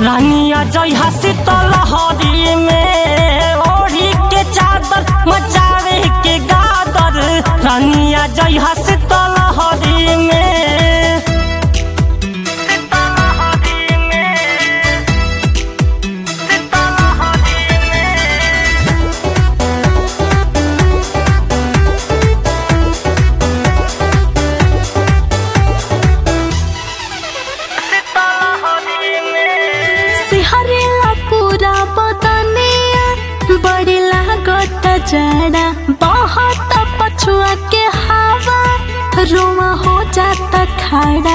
रानिया जय शीतल हरी में ओढ़ी के चादर मचावे के गादर रानिया जय शीतल हरी में शीतल हरी में शीतल हरी में शीतल हरी में सिहरेला पूरा बदनिया बड़ी लागत जड़ा बहुत पछुआ के हवा रोमा हो जाता खड़ा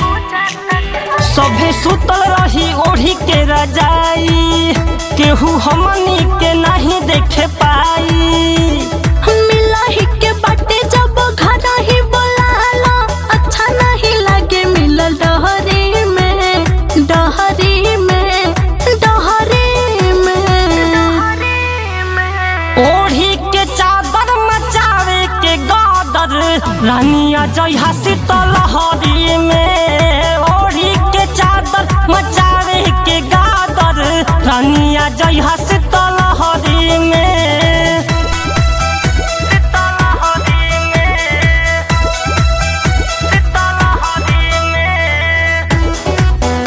सभे सुतल रही ओढ़ी के रजाई केहू हमनी के नहीं देखे पाई मिलही के बाटे जब घर ही बोलाला अच्छा नहीं लगे मिलल डहरी में डहरी में डहरी में ओढ़ी के चादर मचावे के गादर रानिया जय शीतल हरी में ओढ़ी के चादर मचावे के गादर रानिया जय शीतल हरी में शीतल हरी में शीतल हरी में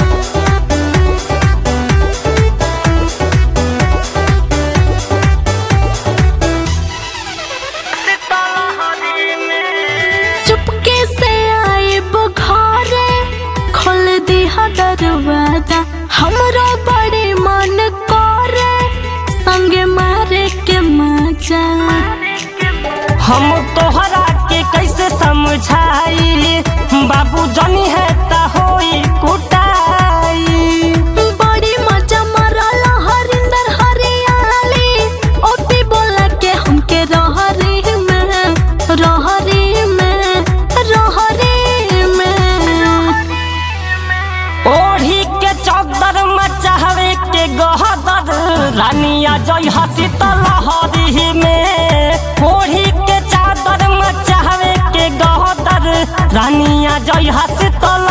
शीतल हरी में चुपके से आए बुखारे खोल दिया दरवाजा हमरो बड़े मन करे संगे मारे के मजा हम तोहरा के कैसे समझाई बाबू जनी है ता होई कुटाई बड़ी मजा मरल हरिंदर हरियाली ओती बोला के हमके रहरी में रहरी में रहरी में ओढ़ी के चौदर मचावे के गहदर रानिया जय शीतल हरी में ओढ़ी के चादर मचावे के गहदर रानिया जय शीतल